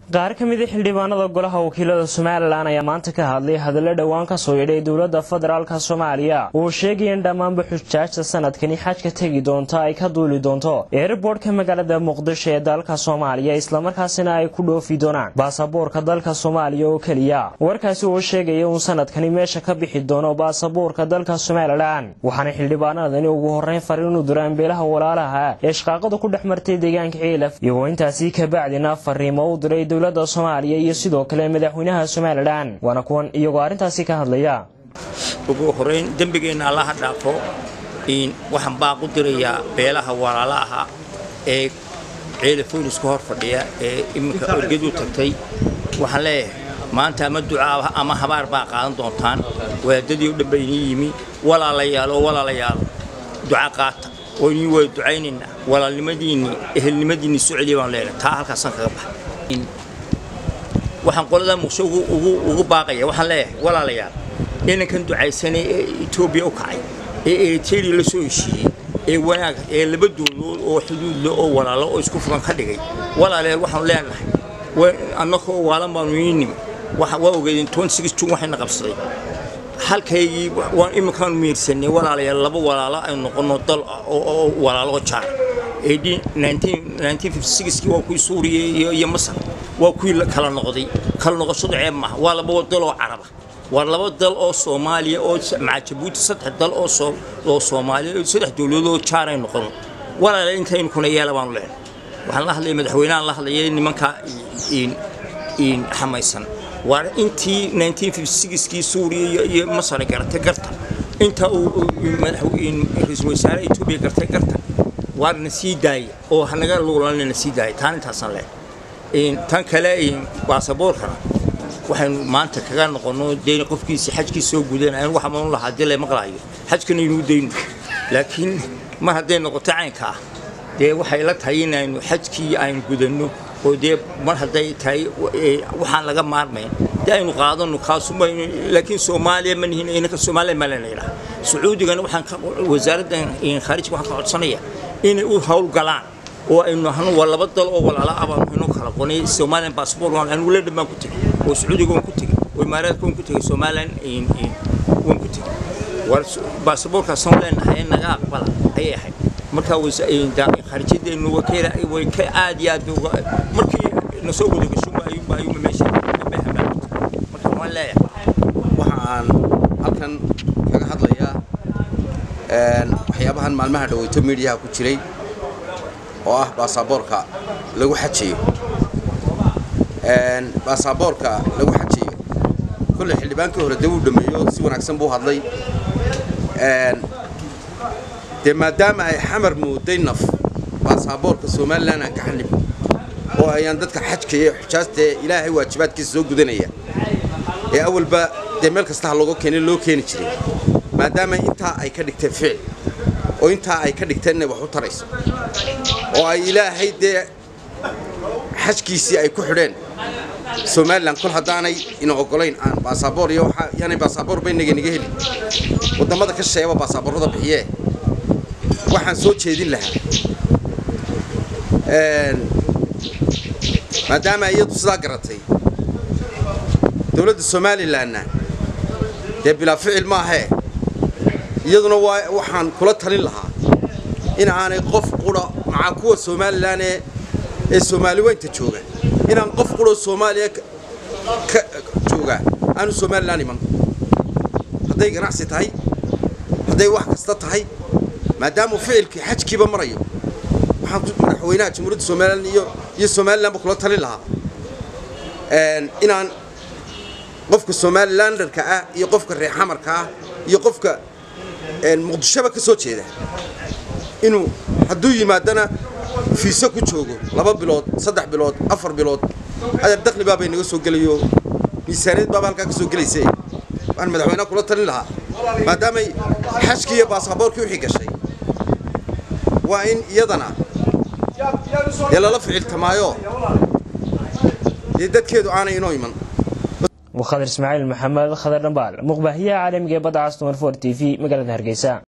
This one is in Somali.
qaar ka mid a xildhibaanada golaha wakiilada somalilan ayaa maanta ka hadlay hadallo dhowaan ka soo yidhay dowladda federaalka soomaaliya oo sheegaya in dhammaanba xujaajta sanadkani xajka tegi doonta ay ka duuli doonto eerboorhka magaalada muqdisho ee dalka soomaaliya islamarkaasina ay ku dhoofi doonaan baasaboorka dalka soomaaliya oo keliya warkaasi oo sheegaya uun sanadkani meesha ka bixi doono baasaboorka dalka somalilan waxaana xildhibaanadani ugu horreyn fariin u diraan beelaha walaalaha ee shaqaaqada ku dhex martay deegaanka ciilaf iyagoo intaasi kabacdina fariimo u diray dowladda soomaaliya iyo sidoo kale madaxweynaha somalilan waana kuwan iyagoo arrintaasi ka hadlaya ugu horeyn dembigeenna allaha dhaafo waxaan baaq u dirayaa beelaha walaalaha ee ceelafoonisku hor fadhiya ee iminka orgedu tagtay waxaan leeyahay maanta ama ducaa ama habaar baa qaadan doontaan wadaadadii u dhanba inii yimi walaalayaal oo walaalayaal duca qaata oo inii waa ducaynaynaa walaalnimadiinnii ehelnimadiinnii soo celiya baan leenahay taa halkaasaan kaga baxay waxaan qolada muqsho ugu baaqaya waxaan leeyahay walaalayaal inankan ducaysanay ee etoobiya u kacay ee eriteria la soo heshiiyey ee wanaag ee laba dowladood oo xuduudle oo walaalo oo isku furan ka dhigay walaalayaal waxaanu leenahay annakoo waalan baanu ii nimi waa ogeedeen jun waxayna qabsaday halkaygii waan iminkaanu miirsanay walaalayaal laba walaalo aynu noqonno dal oo walaalo jaar kii waa kuwii suuriya iyo masar waa kuwii kala noqday kala noqoshadu ceeb maaha waa laba dal oo caraba waa laba dal oo soomaaliya oo maca jabuuti saddex dal oo soomaaliya saddex dowladood oo jaaray noqono walaala intaynu kuna yeela baanu leenahay waxaan la hadlaya madaxweynahan la hadlayay nimankaa xamaysan waa intii kii suuriya iyo masar garatay garta inta uu ra-iisul wasaare etoobiya gartay garta waa na sii daaya oo hanaga luulanna na sii daaya taan intaasaan leh tan kale baasaboorkana waxaynu maanta kaga noqonno dee qofkiisi xajkii soo gudan aan waxa manu lahaa dile maqlaayo xajkana inuu dayno laakiin mar hadday noqoto caynka ah dee waxay la tahay inaynu xajkii aynu gudanno oo dee mar hadday tahay waxaan laga maarmayn dee aynu qaadano kaasuma laakiin soomaaliya ma nihin inaka soomaaliya ma lena yidhaha sacuudigana waxaan wasaaradda khaarijka waxaan ka codsanaya inay u howlgalaan oo aynu nahno waa laba dal oo walaala ah baanu inoo kala qonay somalilan baasboor waan anigu ledhan baan ku tegey oo sacuudiga waan ku tegey oo imaaraadka waan ku tegey somalilan waan ku tegey war baasboorkaasaan leenahay naga aqbala ayay ahayd markaa khaarijyadeenu way ka aad iyo aad markii nasoo wada gashuba ayuunba ayuunba meesha marka waan leeyahay waxa aan halkan kaga hadlayaa waxyaabahan maalmaha dhaweyto miidiyaha ku jiray oo ah baasaboorka lagu xajayo baasaboorka lagu xajayo kolley xildhibaankii hore dee uu dhameeyo si wanaagsan buu hadlay dee maadaama ay xamar mooday naf baasaboorka somalilan aan ka xanib oo ayaan dadka xajka iyo xujaasta ee ilaahay waajibaadkiisa soo gudanaya ee awalba dee meel kasta ha looga keenay loo keeni jiray maadaama intaa ay ka dhigteen ficil oo intaa ay ka dhigteen inay wax u tarayso oo ay ilaahay dee xajkiisii ay ku xidheen somalilan kol haddaanay ina ogolayn aan baasaboor iyo yaanay baasaboor ba inaga naga heli waddamada ka sheeba baasaboorrada bixiyee waxaan soo jeedin lahaa maadaama iyadu sidaa garatay dowladda somalilanna dee bilaa ficil maahee iyaduna waa waxaan kula talin lahaa in aanay qof qura macaa kuwa somalilan ee ee soomaali weynta jooga inaan qof quroo soomaaliya ka jooga aanu somalilan iman hadday ganacsi tahay hadday wax kasta tahay maadaamuu ficilkii xajkiiba marayo waxaan madaxweynaha jamhuuriyadda somalilan iyo iyo somalilanba kula talin lahaa inaan qofka somalilandarka ah iyo qofka reer xamarka ah iyo qofka muqdishoba ka soo jeeda inuu hadduu yimaadana fiiso ku joogo laba bilood saddex bilood afar bilood adeer dakli baabay naga soo gelayo miisaaniyad baaba halkaa ka soo gelayse waxaan madaxweynaha kula talin lahaa maadaamay xajkii iyo baasaboorkii wixii gashay waa in iyadana dee lala ficiltamaayo dee dadkeedu aanay inoo iman وخضر اسماعيل محمد خضر نبال مقبهية عالمية بدعة ستون فور تي في مقالة هرقيسان